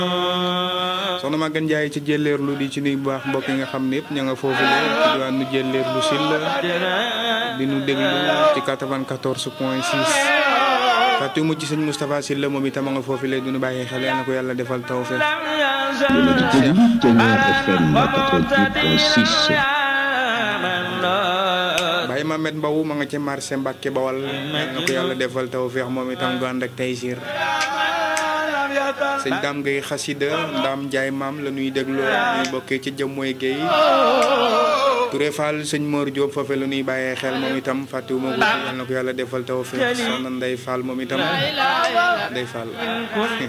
soxna Maguette Ndiaye ci jëlleerlu di ci nuy bu baax mbokk yi nga xam ne yëpp ña nga foofu le ci diwaanu jëlleerlu sil di nu déglu ci 94 point 6 fàtte mu ci sëñ Moustapha Sylla moom itam a nga foofu le du nu bàyyi xel yal na ko yàlla defal tawfeex Yéen a ngi déglu Ténor FM 88.6 Baye Mamed Mbow ma nga ci marché Mbàkke Bawal yal na ko yàlla defal tawfeex moom itam gu ànd ak taysir sëñ Dame Gueye xasida Ndam Ndiaye maam la ñuy dégloo ñuy bokkee ci jëm mooy Gueye Touré Fall sëñ Mor Diop foofe la ñuy bàyyee xel moom itam fàttewuma ko yal na ko yàlla defal tawfeex soxna Ndey Fall moom itam Ndey Fall